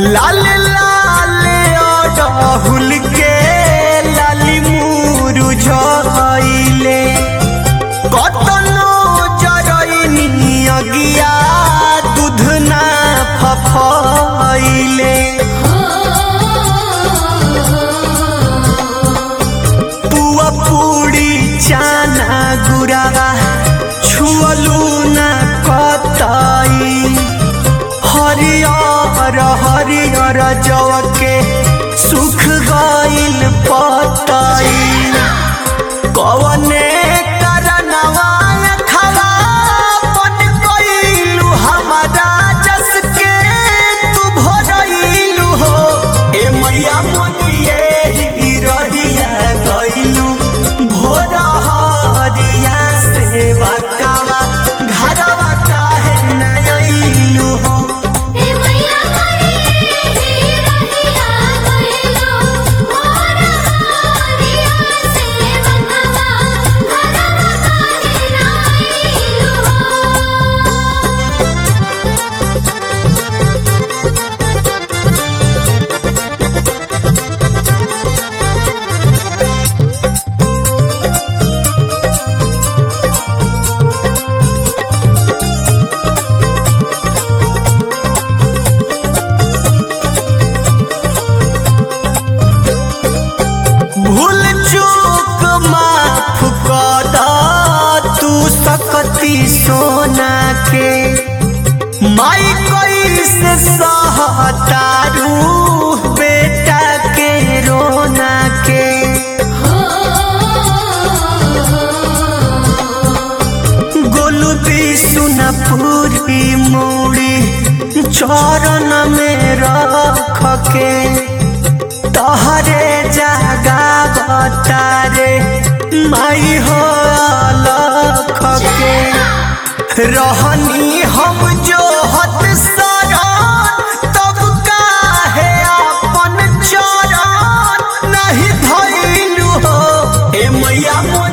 लाल लाल राहुल के लाली मुरु झइले कतनो जरइनी अगिया दूध ना फफइले पुआ पूरी चाना गुरावा छुअलू ना कतई हरियर हरियर जव के सुख गइल पतई कवने करनवा खवा बन गइलू हमारा जस के तू भरइलू हो ए मैया मोनिए ही रहिया गइलू भोर हरिया सेवा कावा घरवा काहे न अइलू हो हे मैया करे ही रहिया गइलो मोर हरिया से बंगवा घरवा काहे नाइलो भूल चूक माफ कर तू सकती सोना के माई कैसे सहतारू बेटा के रोना के गोलू भी सुना पूरी मूड़ी चरण में रख के तहरे जागा बतारे माई हो अलख के रहनी हम जो हत सरण तब काहे अपन चरण नहीं धइलू हो ए मैया मोर